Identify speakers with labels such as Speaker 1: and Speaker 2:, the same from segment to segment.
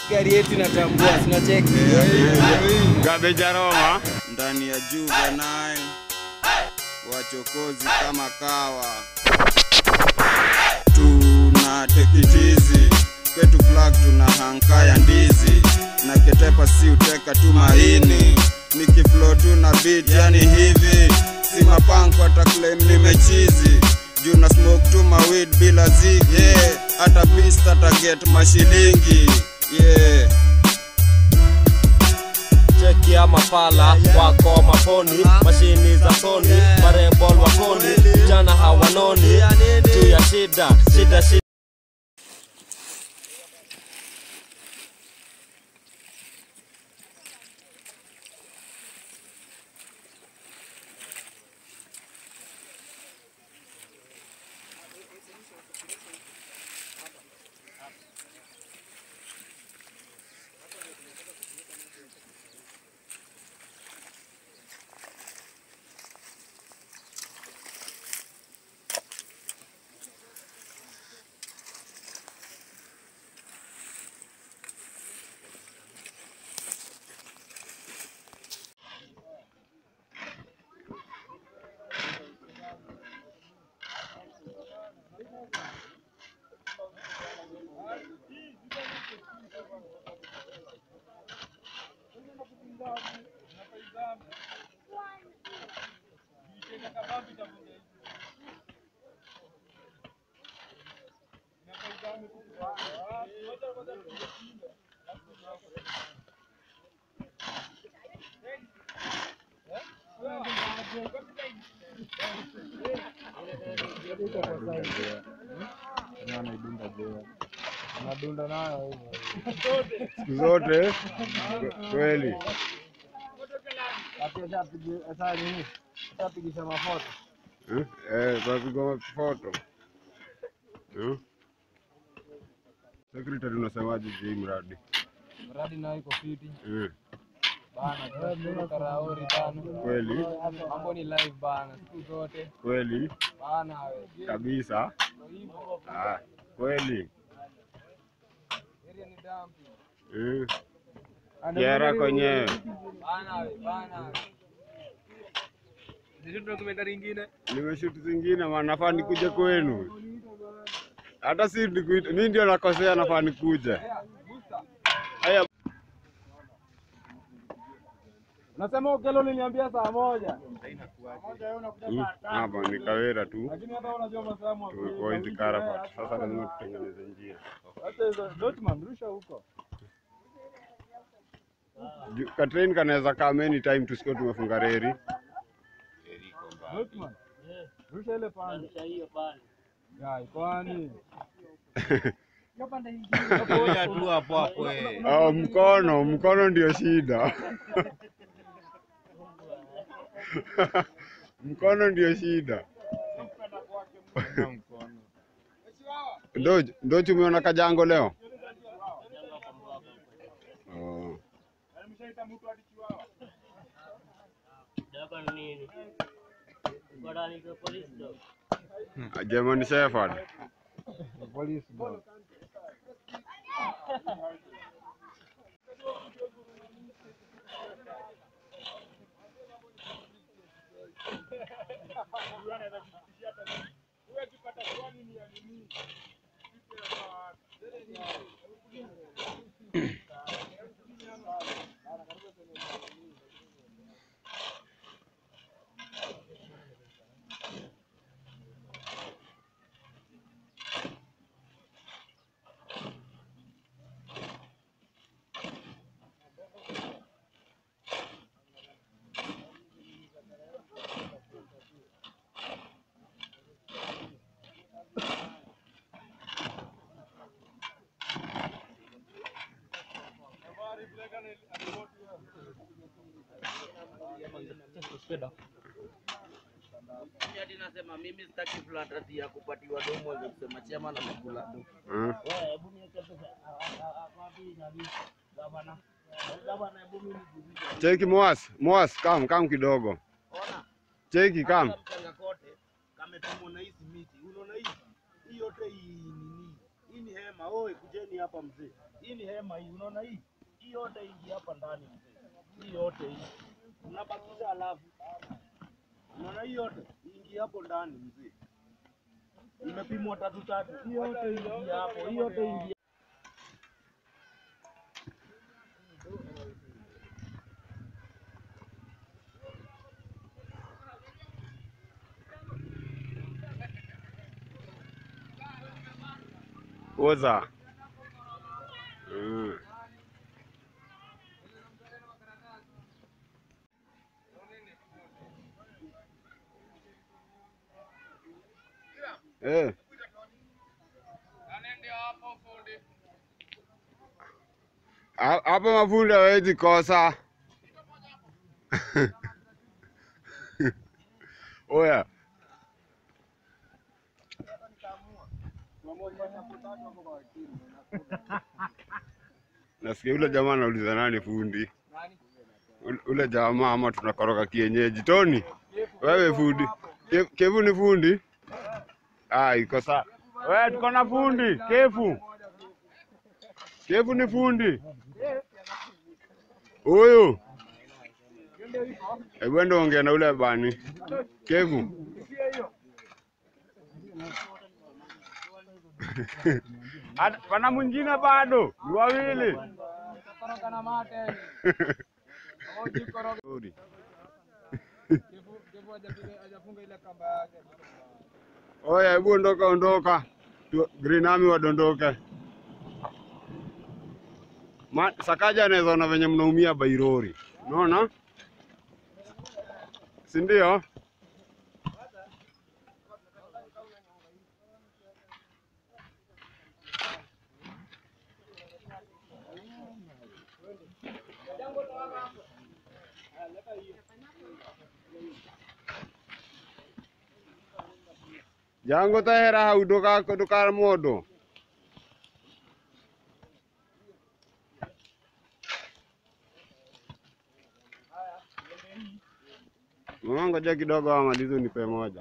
Speaker 1: gari yetu inatambua, sinacheki
Speaker 2: Gabejaroma
Speaker 3: ndani ya Juvenile, wachokozi kama kawa, tuna tekitizi kwetu flag, tuna hanka ya ndizi na ketepa, si uteka tu maini, nikiflow tu na beat, yani hivi si mapanko hata claim nimechizi juu na smoke tu mawid bila zigi yeah. hata pista taget mashilingi yeah.
Speaker 4: cheki ya mapala wako maponi mashini za soni marebol wakoni jana hawanoni juu ya shida shida shida
Speaker 2: siku zote kweli. Eh, eh, tunapigwa foto. Eh? Secretary unasemaje juu hii mradi?
Speaker 1: mradi nayo iko fiti
Speaker 2: Eh,
Speaker 1: bana, tunashukuru Karaori bana,
Speaker 2: kweli
Speaker 1: mambo ni live bana, siku zote
Speaker 2: kweli
Speaker 1: bana, we
Speaker 2: kabisa.
Speaker 1: hivyo
Speaker 2: Ah, kweli
Speaker 1: area ni dampi
Speaker 2: eh. Kiara kwenyewe
Speaker 1: bana, we bana, sisi documentary ingine
Speaker 2: nimeshuti zingine, maana nafaa nikuje kwenu. Hata si nikuita, mimi ndio nakosea, nafaa nikuje. Haya,
Speaker 1: Unasema ukelo uliniambia saa moja,
Speaker 2: mm, hapa ni Kawera tu
Speaker 1: lakini hata unajua masaa
Speaker 2: tumekuwa hizi Karafat. Sasa lazima tutengeneze njia.
Speaker 1: Hata hizo Dortmund rusha huko.
Speaker 2: Ju- Katrain kanaweza come anytime tusikuwa tumefunga reri.
Speaker 1: Dortmund. Rusha ile pande. Ya, kwani
Speaker 3: Ngoja tu hapo hapo eh.
Speaker 2: Oh, mkono mkono ndio shida. mkono ndio shida. Ndo ndo tumeona kajango leo. Oh. A German Shepherd.
Speaker 1: police dog.
Speaker 5: Hadi nasema mimi sitaki flat ati ya kupatiwa domo za kusema chama na makula do.
Speaker 2: Mm.
Speaker 5: Wewe hebu niweke pesa ah, ah, ah, wapi nani? Gavana. Gavana hebu mimi nijulishe.
Speaker 2: Cheki Moas, Moas kam kam kidogo.
Speaker 5: Ona.
Speaker 2: Cheki kam.
Speaker 5: Hata mchanga kote kametumwa na hizi miti. Unaona hizi? Hii yote hii nini? Hii Hii ni hema. Oi, kujeni hapa mzee. Hii ni hema hii. Unaona hii? Hii yote ingi hapa ndani mzee. Hii yote hii. Unabakisha alafu. Unaona hii yote? Ingi hapo ndani mzee. Imepimwa tatu tatu. Hii yote ingi hapo. Hii yote ingi
Speaker 2: Oza. Mm. Eh. Ha- Hapo mafundi hawezi kosa. Oya. Nasikia ule jamaa anauliza nani fundi. Ule- Ule jamaa ama tunakoroga kienyeji. Toni, wewe fundi. Ke- Kevu ni fundi? Ah, iko sawa. Wewe tuko na fundi, Kevu. Kevu ni fundi. Huyu. Hebu enda ongea na ule bani. Kevu. Hata- Pana mwingine bado, ni wawili. Sorry. Oya, hebu ondoka, ondoka. Tu- Green Army wadondoke. Ma, Sakaja anaweza ona venye mnaumia Bairori, unaona, si ndio? Jango tahera hau doka doka modo. Mama, ngoja kidogo amalize unipe moja.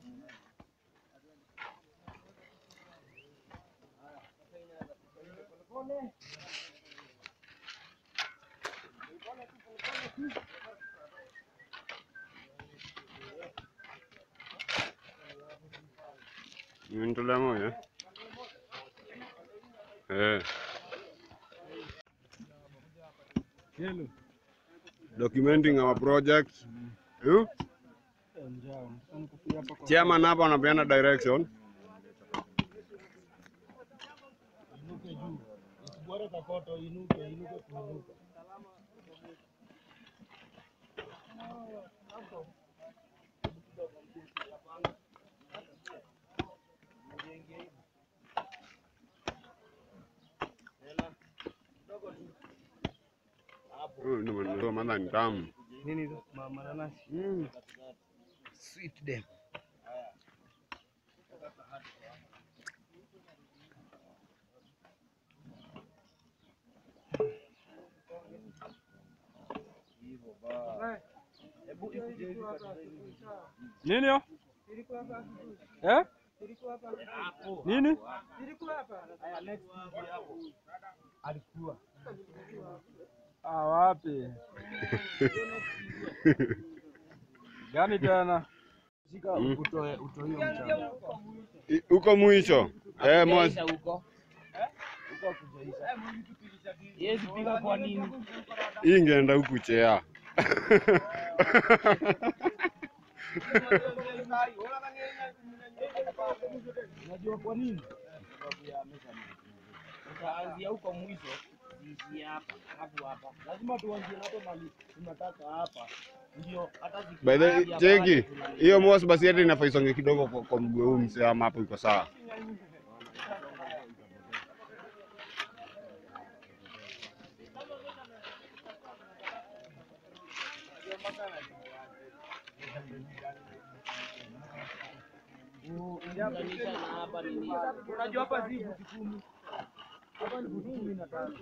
Speaker 2: Nitolea moja. Eh. Documenting our project. Eh? Chairman hapa anapeana direction.
Speaker 5: inuke juu. Usibware kakoto inuke, inuke kuinuka.
Speaker 2: Huyu ndio ndio maana ni tamu.
Speaker 1: Nini hizo? Ma- Mananasi.
Speaker 2: Mm.
Speaker 1: Sweet dem. Nini yo? Eh? Nini? Alikuwa. Ah, wapi? Gani tena? Shika
Speaker 2: Mm.
Speaker 1: utoe utoe hiyo mchanga.
Speaker 2: I- Huko mwisho. Eh, mwanzo.
Speaker 5: huko. Huko kujaisha. Yezi piga kwa nini?
Speaker 2: Hii ingeenda huku chea.
Speaker 5: Unajua kwa nini? Sababu ya measurement. Utaanzia huko mwisho, ziishie hapa, alafu hapa. Lazima tuanzie hapo mali tunataka hapa. Ndio hata
Speaker 2: By the way,
Speaker 5: zikianzia pale
Speaker 2: cheki.
Speaker 5: tunali-
Speaker 2: Hiyo mosi basi hata inafaa isonge kidogo kwa, kwa mguu huu msee ama hapo iko sawa.
Speaker 5: Kuunganisha na hapa ni nini? Unajua hapa si futi kumi. Hapa ni futi kumi na tatu.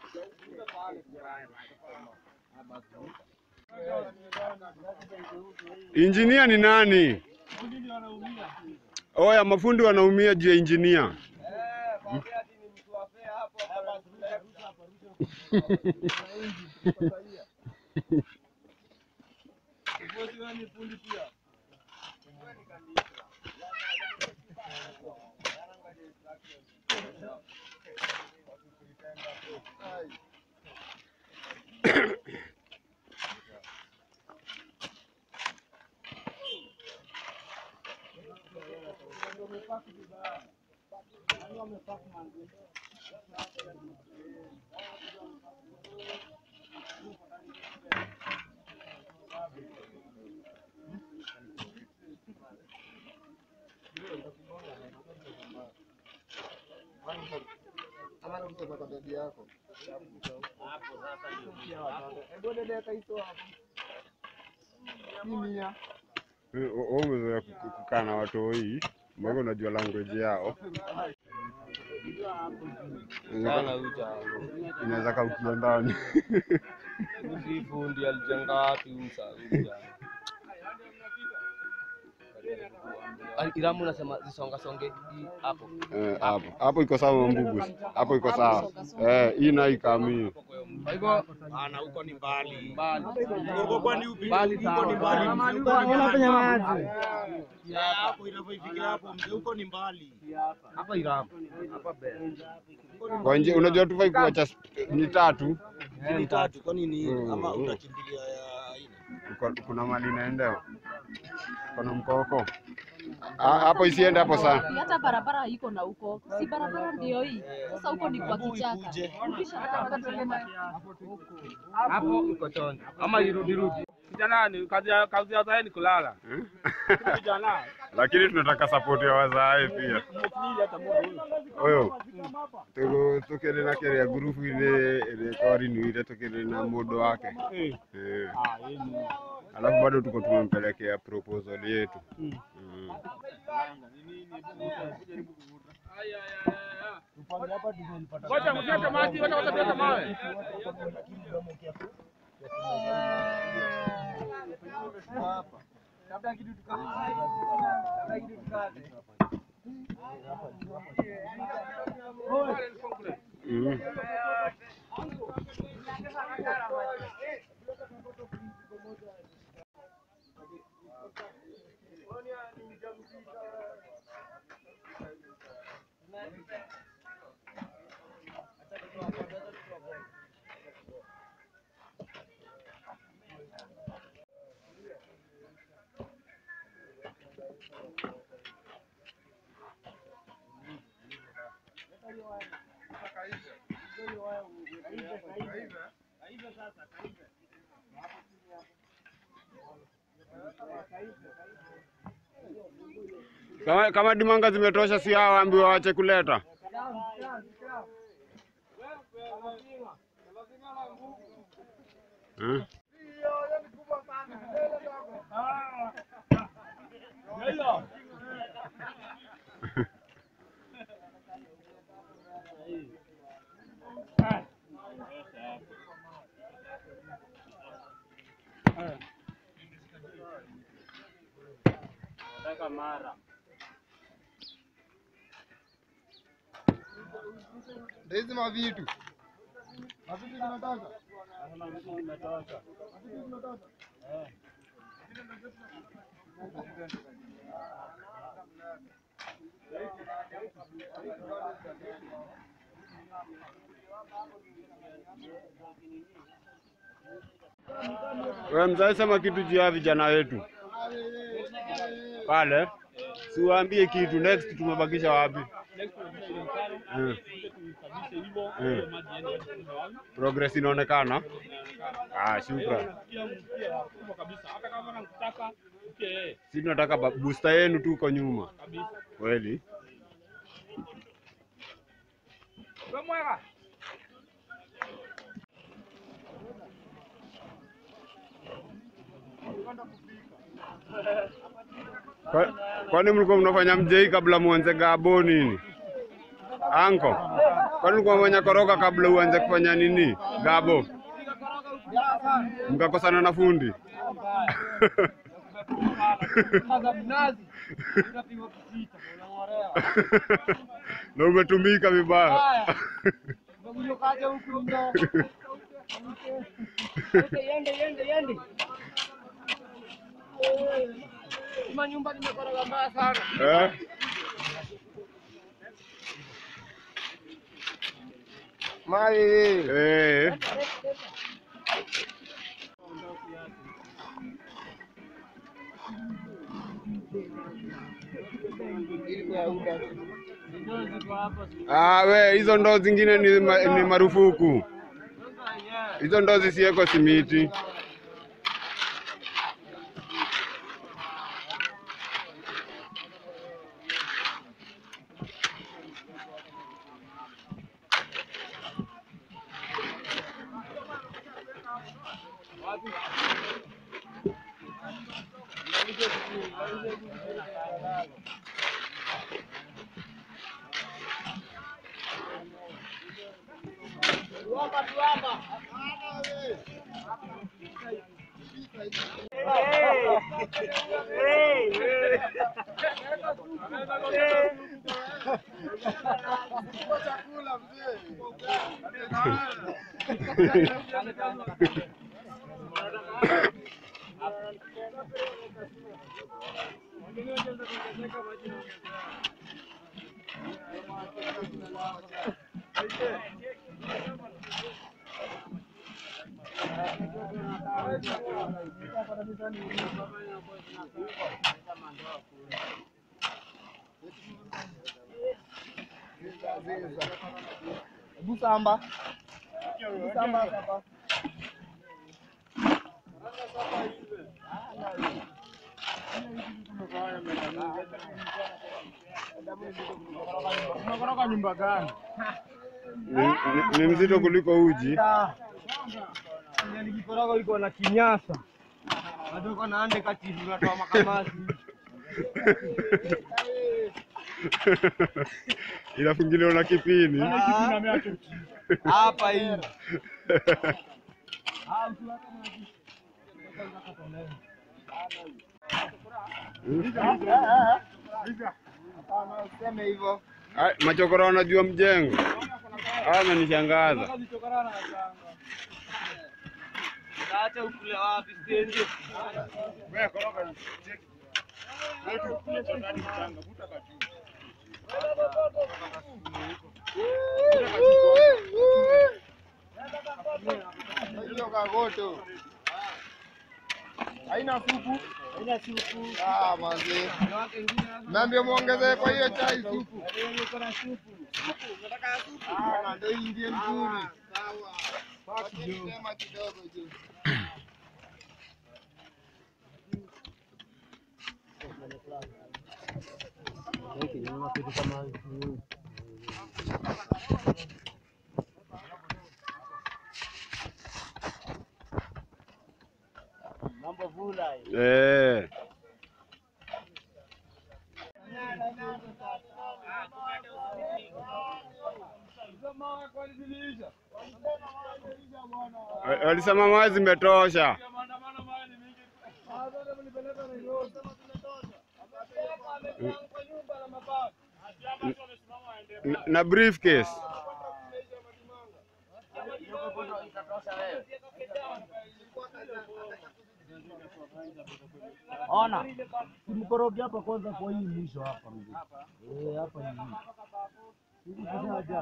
Speaker 2: Injinia ni nani? Oya, mafundi wanaumia juu ya injinia. Wewe umezoea ku- kukaa na watoi, mbona unajua language yao.
Speaker 4: Sana uja.
Speaker 2: Inaweza kaukia ndani.
Speaker 4: Uzi fundi alijenga wapi usa uja. Iramu unasema zisonga songe hii hapo.
Speaker 2: Eh, hapo hapo iko sawa mbugu, hapo iko sawa eh, hii na ikamii
Speaker 4: Kwa hivyo
Speaker 5: Ana huko ni mbali.
Speaker 4: mbali.
Speaker 5: Huko kwani upi?
Speaker 4: Mbali
Speaker 5: Huko ni
Speaker 4: sawa.
Speaker 5: mbali. Huko ni mbali. Ya hapo inavyoifika hapo mzee huko ni mbali.
Speaker 4: Hapa Iramu. Hapa Bel.
Speaker 2: kwa nje. Unajua tufai kuacha sp- ni tatu,
Speaker 5: Ni tatu kwani ni
Speaker 2: Mm,
Speaker 5: ama
Speaker 2: mm.
Speaker 5: utakimbilia ya ine?
Speaker 2: Uko- kuna mali inaendewa, kuna mkoko Ah, hapo, isiende hapo sana.
Speaker 6: hata barabara iko na huko, si barabara ndio hii. Sasa huko ni kwa
Speaker 5: Hebu
Speaker 6: kichaka.
Speaker 5: ikuje.
Speaker 6: Ukisha nataka tuende
Speaker 4: Hapo iko chonjo. Ama irudi rudi.
Speaker 1: Kijana ni kazi ya kazi ya zaidi kulala. Kijana.
Speaker 2: Lakini tunataka support ya wazae pia.
Speaker 1: Mukili hata mungu.
Speaker 2: Oyo tuko tukiri na kere gurupu ile ile kori ni ile tukiri na mudo wake
Speaker 1: Eh.
Speaker 2: eh.
Speaker 1: Ah, hii ni.
Speaker 2: Alafu bado tuko tumempelekea proposal yetu
Speaker 1: Mm.
Speaker 2: mm.
Speaker 1: Ngoja msiate maji, ngoja ngoja mawe.
Speaker 2: Mm. Kama, kama dimanga zimetosha, si hao waambiwa waache kuleta eh?
Speaker 1: Nataka mara.
Speaker 7: Hizi mavitu mavitu zinataka
Speaker 1: Nasema vitu vimetosha. Eh.
Speaker 2: Wewe mzazi, sema kitu juu ya vijana wetu pale, siwaambie kitu. Next tumebakisha wapi? Eh,
Speaker 1: Kabisa hivyo,
Speaker 2: Eh.
Speaker 1: hiyo maji yaende kunywa wapi?
Speaker 2: progress inaonekana. Ah, shukran.
Speaker 1: Pia pia kubwa kabisa. Hata kama nakutaka pia yeye
Speaker 2: Si tunataka ba- booster yenu tu uko nyuma
Speaker 1: kabisa.
Speaker 2: kweli.
Speaker 1: Wewe mwega.
Speaker 2: Kwa- Kwani mlikuwa mnafanya mjei kabla muanze gabo nini? Anko, kwani mlikuwa mfanya koroga kabla uanze kufanya nini gabo? Mkakosana na fundi
Speaker 1: umechorea.
Speaker 2: na umetumika vibaya.
Speaker 1: Haya. Umekuja kaja huku ndo. Yende yende yende. Ima nyumba nimekoroga mbaya sana.
Speaker 2: Eh?
Speaker 1: Mali.
Speaker 2: Eh. Ah, we hizo ndoo zingine ni, ma, ni marufuku. Hizo ndoo zisiweko simiti.
Speaker 1: Busamba. Busamba hapa. Umekoroga nyumba gani?
Speaker 2: Ni, ni, ni mzito kuliko uji.
Speaker 1: Nikikoroga iko na kinyasa. Bado uko na ande kati unatoa makamasi.
Speaker 2: Inafungiliwa na kipini.
Speaker 1: Hapa hii. Useme hivyo.
Speaker 2: Ai, Machokora wanajua mjengo. Haya amenishangaza.
Speaker 1: Acha ukule wapi stendi? Hiyo kagoto. Haina supu. Haina supu. Ah, manze. Naambia muongezee kwa hiyo chai supu. Niko na supu. Supu, unataka supu? Ah, na ndio hii ndiye nzuri. Sawa. Basi sema kidogo juu. Mambo vula hii.
Speaker 2: Eh. Wa- Walisema mawe zimetosha. Na- Na briefcase.
Speaker 5: Ona, simkoroge hapa kwanza kwa hii mwisho hapa mzee. Eh, hapa hivi. Hivi kujaja.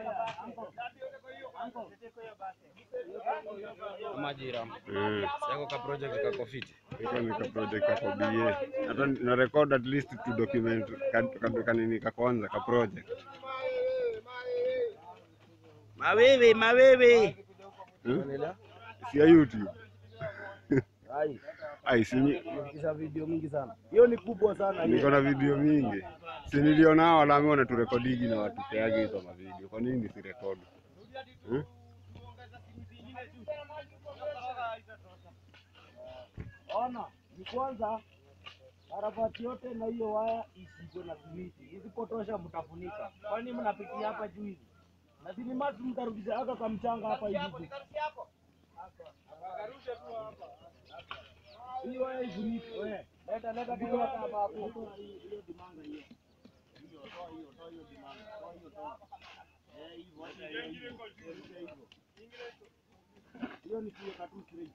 Speaker 4: Majira.
Speaker 2: Mm.
Speaker 4: Sako ka project kako fit.
Speaker 2: Iko ni ka project kako BA. Hata na record at least to document ka, ka, kanini ka kwanza ka project.
Speaker 5: Mawewe, mawewe.
Speaker 2: Hmm? Si ya YouTube.
Speaker 5: Ai,
Speaker 2: Ai, si ni-
Speaker 5: kisha video mingi sana. Hiyo ni kubwa sana hiyo.
Speaker 2: niko na video mingi. Si niliona hao walaami wanaturekodigi na watupeage hizo mavideo. Kwa nini nisirekodi? Hmm?
Speaker 5: Ona, ni kwanza karabati yote na hiyo waya isikuwe na simiti. Isipotosha mtafunika. Kwani mnapitia hapa juu hivi? Na si ni maji mtarudisha aka kwa mchanga hapa hivi. Hii waya ifunike wewe. Leta leta kitu hapa hapo. Hiyo dimanga hiyo. toa hiyo, toa hiyo demand, toa hiyo, toa. Eh, hivyo, hivyo, hivyo, hivyo, hivyo. Hiyo ni kuweka tu straight.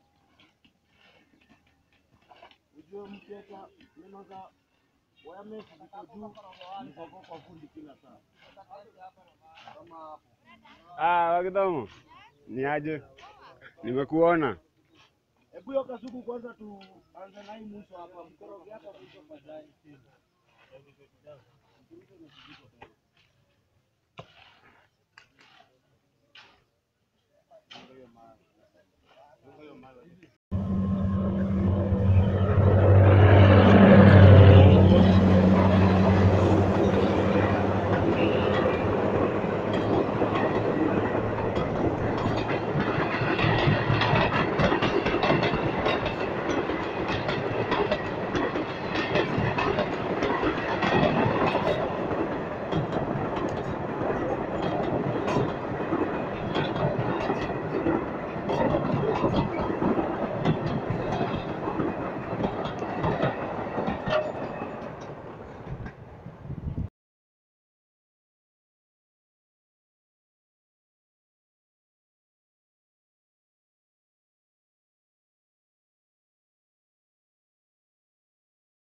Speaker 5: Ujue mkeka neno za wiremesh ziko juu, ziko kwa fundi kila saa. Kama hapo.
Speaker 2: Ah, Wakidhomo, ni aje? Nimekuona.
Speaker 5: Hebu hiyo kasuku kwanza tuanze na hii mwisho hapa, mkoroge hapa mwisho baadaye.